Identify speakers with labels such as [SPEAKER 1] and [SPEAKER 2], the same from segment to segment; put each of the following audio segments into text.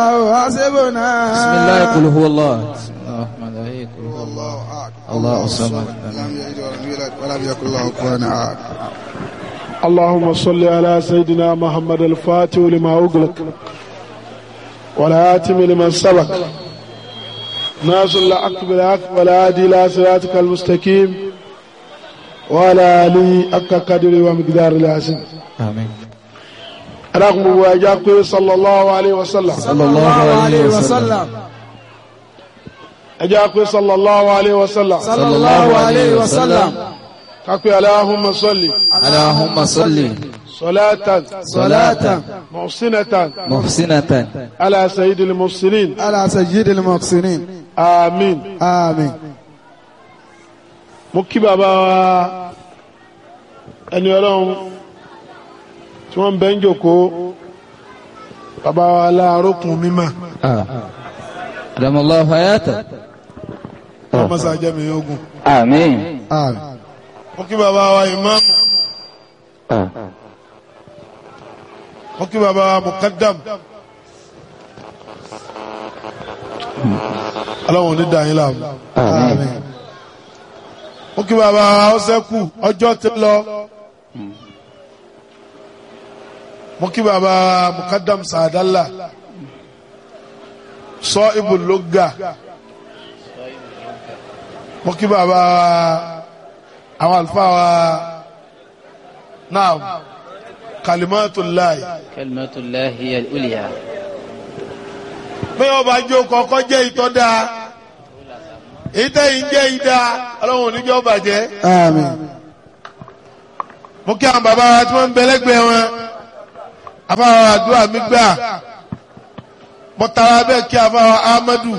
[SPEAKER 1] حسبنا
[SPEAKER 2] بسم الله قل هو الله بسم الله الرحمن الرحيم قل هو الله
[SPEAKER 1] الله أكبر
[SPEAKER 2] الله الصمد
[SPEAKER 1] لم يلد ولم يولد ولم يكن له كفوا أحد
[SPEAKER 3] اللهم صل على سيدنا محمد الفاتح لما أغلق والآتم لمن سبق ناصر الحق بالحق والهادي إلى صراطك المستقيم وعلى آله حق قدره ومقدار العظيم
[SPEAKER 2] آمين
[SPEAKER 3] رغم واجاك صلى الله عليه وسلم
[SPEAKER 2] صلى الله عليه وسلم
[SPEAKER 3] أجاك صلى الله عليه وسلم
[SPEAKER 2] صلى الله عليه وسلم
[SPEAKER 3] كاكو اللهم صل
[SPEAKER 2] اللهم صل
[SPEAKER 3] صلاة
[SPEAKER 1] صلاة
[SPEAKER 3] محسنة
[SPEAKER 2] محسنة
[SPEAKER 3] على سيد المرسلين
[SPEAKER 1] على سيد المحسنين
[SPEAKER 3] آمين
[SPEAKER 1] آمين
[SPEAKER 3] mo kí bàbá wa ẹni ọlọ́run tí wọ́n ń bẹ́ ń jòkó bàbá wa láàrókùn mímọ́
[SPEAKER 2] آه. أدام الله حياته
[SPEAKER 3] ọmọ sàjẹmí ogun
[SPEAKER 2] آمين
[SPEAKER 1] آمين
[SPEAKER 3] mo kí bàbá wa ìmáàmù mo kí bàbá wa mùkádàm ọlọ́run ní dàáyín láàmú
[SPEAKER 1] آمين
[SPEAKER 3] mo kí bàbá wa ọsẹ́kù ọjọ́ ti lọ mo kí bàbá wa mùkádàm sàdálà sọ ibùlógà mo kí bàbá wa àwọn àlùfáà wa náà kalimatullahi
[SPEAKER 2] كلمة الله هي الأولياء
[SPEAKER 3] bí wọn bá jó kọkọ jẹ ìtọ́ dáa ìtẹ́yìn jẹ́ ìdá ọlọ́run oníjọ́ bàjẹ́
[SPEAKER 1] آمين
[SPEAKER 3] mo kí àwọn bàbá wa tí wọ́n ń bẹ lẹ́gbẹ̀ẹ́ wọn afáwọn àdúrà mi gbà mo tara bẹ́ẹ̀ kí afáwọn Ahmadu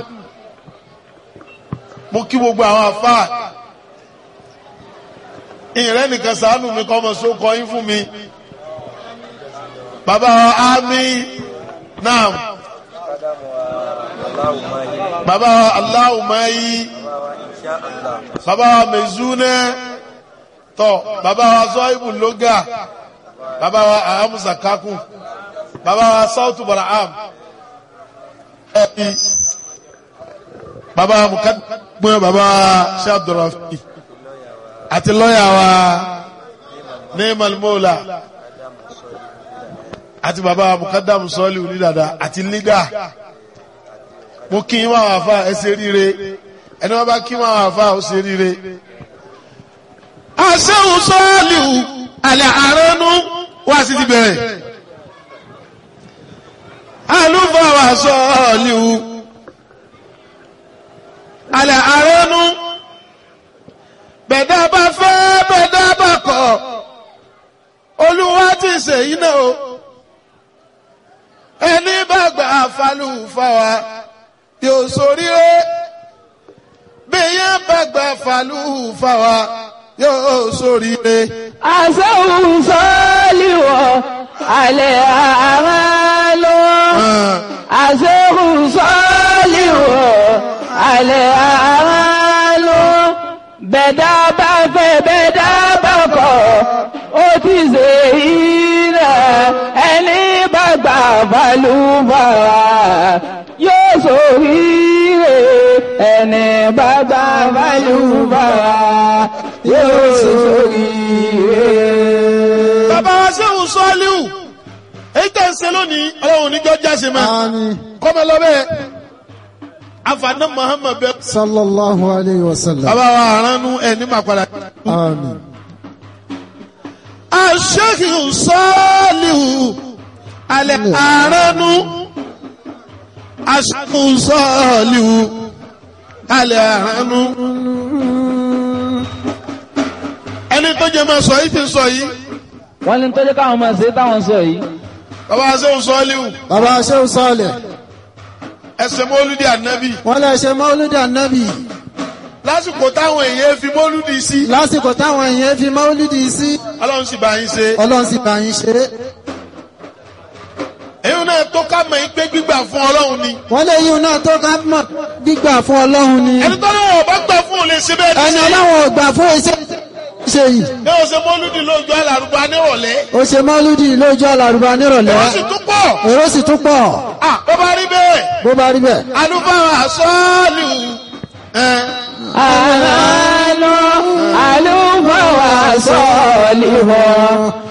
[SPEAKER 3] mo kí gbogbo àwọn afá ìrẹ́ nìkan sàánù mi kọ́ ọmọ sókọ yín fún mi bàbá wa ámì náà bàbá wa aláwùmáyí bàbá wa mẹ̀zúnẹ́ tọ́ bàbá wa zọ́ìbù lóga bàbá wa ahamusa kakun bàbá wa sautu baraham ẹbí bàbá wa mukadumẹ bàbá wa shabdurafi àti lọ́yà wa neemal mola àti bàbá wa mukadamu sọ́ọ̀lì onídàdà àti lígà mo kí n máa wà fà ẹ ṣe ríire ẹni wọn bá kí n máa wà fà ó ṣe ríire asẹ́hùn sọ́ọ̀lìhù alẹ́ àránú wá sí ti bẹ̀rẹ̀ alúfàwà sọ́ọ̀lìhù alẹ́ àránú bẹ̀dá bá fẹ́ bẹ̀dá bá kọ̀ olúwa ti ṣèyí náà o ẹni bá gbà falúfàwà yóò ṣoríire bí yẹn bá gbà falúfàwà yóò ṣoríire.
[SPEAKER 4] àṣẹ́hùn sọ́ọ́lìwọ̀ alẹ́ àmà lọ. àṣẹ́hùn sọ́ọ́lìwọ̀ alẹ́ àmà lọ. bẹ̀dá bá fẹ́ bẹ̀dá bá kọ̀ ó ti ṣe ìrẹ̀ ẹni bá gbà balùbàrà yóò ṣoríire ẹni bá gbà balùbàrà yóò ṣoríire.
[SPEAKER 3] bàbá wa sẹ́hùn sọ́ọ́líhù èyí tẹ̀ ń ṣe lónìí ọlọ́run oníjọ́ jáse máa
[SPEAKER 1] آمين
[SPEAKER 3] kọ́mọ lọ́bẹ̀ afaná muhammed bẹ.
[SPEAKER 1] صلى الله عليه وسلم
[SPEAKER 3] bàbá wa aránú ẹ̀ ní màpadà.
[SPEAKER 1] آمين
[SPEAKER 3] aṣẹ́hùn sọ́ọ́líhù alẹ́ aránú aṣẹ́hùn sọ́ọ́líhù alẹ́ aránú. ẹni tó jẹ máa sọ yìí ti sọ yìí
[SPEAKER 4] wọ́n ní tọ́jú káwọn máa ṣe táwọn sọ yìí.
[SPEAKER 3] bàbá wa sẹ́hùn sọ́ọ́líhù
[SPEAKER 1] bàbá Shehu Saleh
[SPEAKER 3] ẹsẹ̀ mọ́lúdì ànábì
[SPEAKER 1] wọ́n lè ṣe mọ́lúdì ànábì
[SPEAKER 3] lásìkò táwọn èèyàn fi mọ́lúdì sí
[SPEAKER 1] lásìkò táwọn èèyàn fi mọ́lúdì sí
[SPEAKER 3] ọlọ́run sì bá yín ṣe.
[SPEAKER 1] ọlọ́run sì bá yín ṣe é
[SPEAKER 3] èyí náà tó ká mọ̀ yín pé gbígbà fún ọlọ́run ni.
[SPEAKER 1] wọ́n lè yíun náà tó ká mọ̀ gbígbà fún ọlọ́run ni
[SPEAKER 3] ẹni tó lọ́wọ́ bá gbà fún òun lè ṣe bẹ́ẹ̀
[SPEAKER 1] ẹni
[SPEAKER 3] ní sí.
[SPEAKER 1] ọlọ́run ò gbà fún iṣẹ́ ṣe yìí
[SPEAKER 3] ní o ṣe mọ́lúdì lójú alárùbá nírọ̀lẹ́
[SPEAKER 1] ó ṣe mọ́lúdì lójú àlàrúbá nírọ̀lẹ́
[SPEAKER 3] ó sì tún pọ̀
[SPEAKER 1] èrò sì tún pọ̀
[SPEAKER 3] Ah, bó bá rí bẹ́ẹ̀
[SPEAKER 1] bó bá rí bẹ́ẹ̀.
[SPEAKER 3] alúfáà sọ́ọ̀lù ẹ̀
[SPEAKER 4] àlọ́ àlùfáà wà sọ́ọ̀lì wọ̀